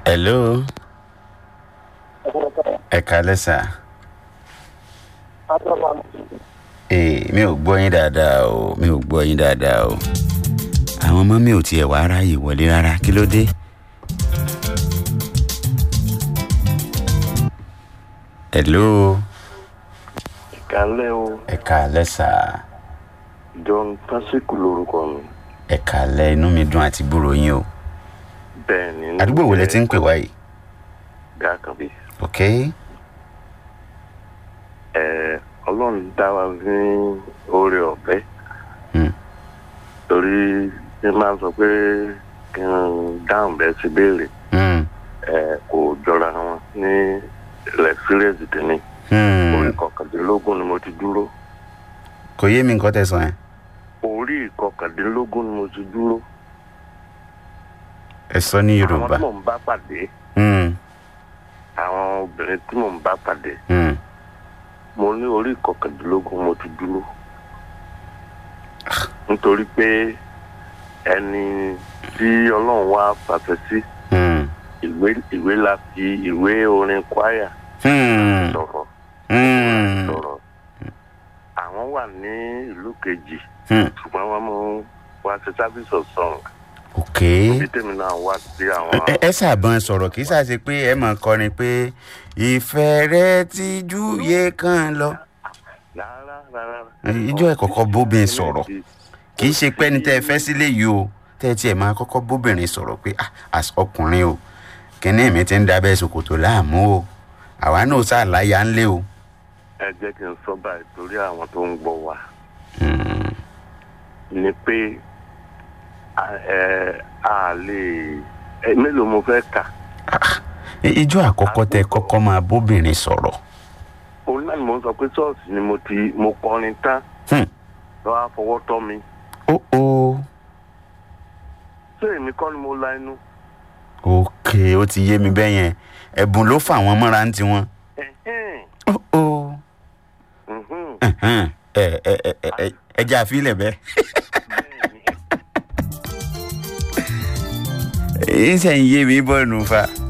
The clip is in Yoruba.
hello ẹ kálẹ́ sà ee mi ò gbọ́ yín dáadáa o mi ò gbọ́ yín dáadáa o àwọn ọmọ mi ò tiẹ̀ wá ráàyè wọlé rárá kí ló dé. hello ìkàlẹ̀ o ẹ kálẹ́ sà john tásìkò lórúkọ mi ẹ kálẹ́ inú mi dùn àti gbúrò yín o bẹ́ẹ̀ ni àdúgbò wo lẹ ti ń pè wá yìí gàkànbí ok ẹ ọlọ́run dá wa ní oore ọ̀fẹ́ hmm. torí ṣé máa sọ pé kí n dáhùn bẹ́ẹ̀ sí béèrè Hmm. ẹ kò jọra wọn ní lẹ́sírẹ́sì tèmi Hmm. orí kọkàndínlógún ni mo ti dúró kò yé mi nǹkan tẹ́ sọ yẹn orí kọkàndínlógún ni mo ti dúró ẹ sọ ní àwọn yorùbá tí mò ń bá pàdé Hmm. àwọn obìnrin tí mò ń bá pàdé Hmm. mo ní orí kọkàndínlógún mo ti dúró nítorí pé ẹni tí ọlọ́run wá pàṣẹ sí Hmm. ìwé ìwé la fi ìwé orin kwaya Hmm. sọ̀rọ̀ Hmm. sọ̀rọ̀ àwọn wà ní ìlú kejì Hmm. ṣùgbọ́n wọ́n mú wá sí service of song ok bí tèmi náà wá sí àwọn ẹ ẹ ṣàbọn sọ̀rọ̀ kì í ṣàṣe pé ẹ mọ̀ kọrin pé ìfẹ́ rẹ ti júye kan lọ rárá rárá. ijó ẹ kọ́kọ́ bóbin sọ̀rọ̀ kì í ṣe pé ẹni tẹ́ ẹ fẹ́ sílé yìí o tẹ́ ẹ tiẹ̀ máa kọ́kọ́ bóbìnrin sọ̀rọ̀ pé ah as ọkùnrin o kìnní mi ti ń dábẹ́ ṣòkòtò láàmú o àwa náà ṣàlàyé ń lé o. ẹ jẹ́ kí n sọ báyìí torí àwọn tó ń gbọ́ wa Hmm. ni pé a- ẹ a lè ẹ mélòó mo fẹ́ kà Ah, ijó àkọ́kọ́ tẹ́ kọ́kọ́ máa bóbìnrin sọ̀rọ̀ òun náà ni mo ń sọ pé ṣọ́ọ̀ṣì ni mo ti mo kọrin tán Hmm. lọ́wọ́ á fọwọ́ tọ́ mi ó ó ṣé èmi kọ́ ni mo la inú ok ó ti yé mi bẹ́ẹ̀ yẹn ẹ̀bùn ló fà wọ́n mọ́ra ń tiwọn. Ẹ̀hẹ́n, ó ó mhm, ẹ̀hẹ́n, ẹ ẹ ẹ ẹ ẹ ẹ jẹ́ àfilẹ̀ bẹ́ẹ̀. bẹ́ẹ̀ ni. ń sẹ́yìn yé mi bọ́ọ̀nù fa.